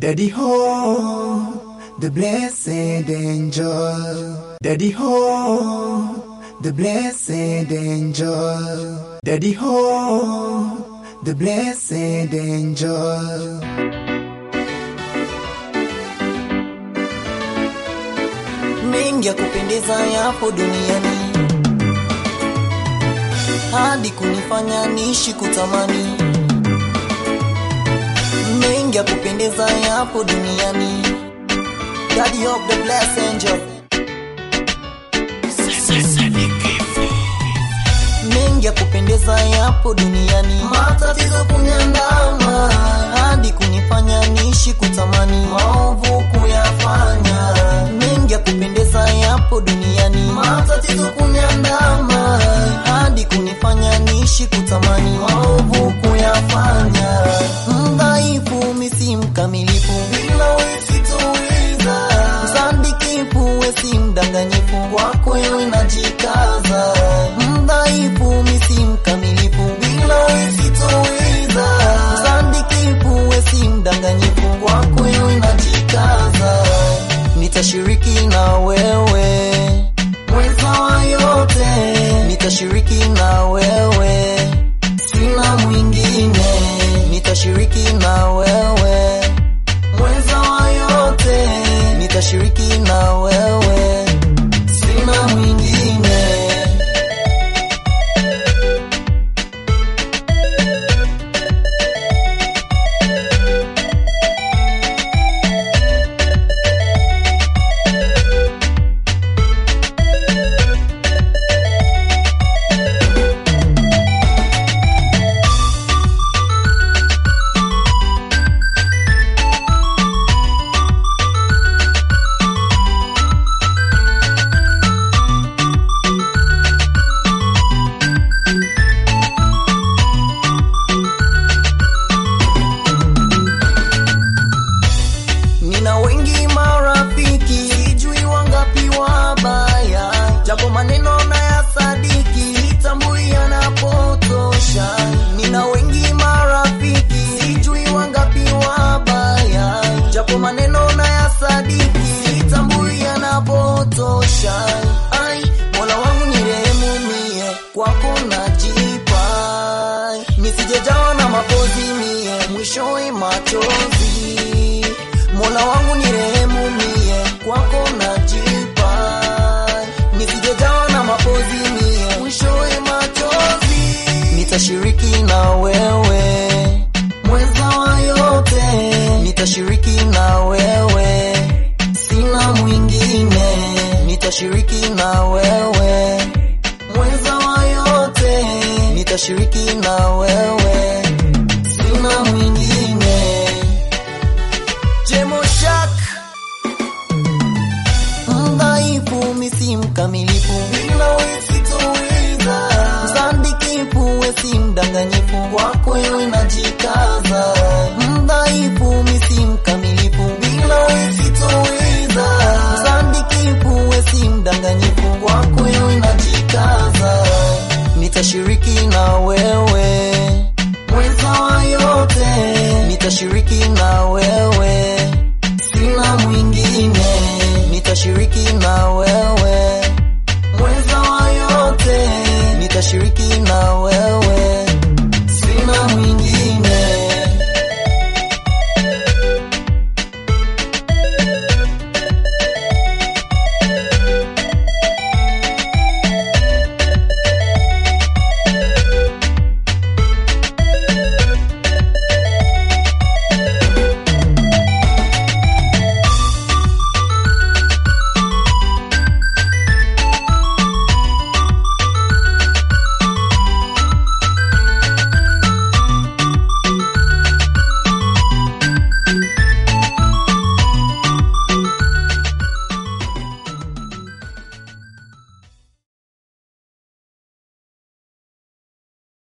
Daddy ho, the blessed angel. Daddy ho, the blessed angel. Daddy ho, the blessed angel. mengi ya kupendeza yapo duniani hadi kunifanya niishi kutamani mengi ya kupendeza yapo duniani Daddy of the blessed angel mengi ya kupendeza yapo duniani matatizo kuniandama hadi kunifanya niishi kutamani maovu kuyafanya mengi ya kupendeza yapo duniani matatizo kuniandama hadi kunifanya niishi kutamani maovu kuyafanya mdhaifu misi mkamilifu bila wesitoweza msandikifu wesi mdanganyifu kwako wewe najikaza mdhaifu misi mkamilifu bila wesitoweza msandikifu wesi mdanganyifu kwako wewe najikaza nitashiriki na wewe mweza wa yote nitashiriki na wewe sina mwingine nitashiriki na wewe mweza wa yote nitashiriki na wewe sina mwingine Nina wengi marafiki, sijui wangapi wabaya, japo maneno na ya sadiki, sitambui yanapotosha. Nina wengi marafiki, sijui wangapi wabaya, japo maneno na ya sadiki, sitambui yanapotosha. Ai, Mola wangu ni rehemu mie, kwako najipa, nisijejawa na mapozi mie, mwishowe machozi Mola wangu ni rehemu mie, kwako najipa, nisijejawa na mapozi mie, mwishowe machozi. Nitashiriki na wewe mweza wa yote, nitashiriki na wewe, sina mwingine, nitashiriki na wewe mweza wa yote, nitashiriki na wewe, sina mwingine. Jemoshak mdhaifu misi mkamilifu bila wesitoweza msandikifu wesi mdanganyifu kwako wewe najikaza mdhaifu misi mkamilifu bila wesitoweza msandikifu wesi mdanganyifu kwako wewe najikaza nitashiriki na wewe mweza wa yote nitashiriki na wewe sina mwingine nitashiriki na wewe mweza wa yote nitashiriki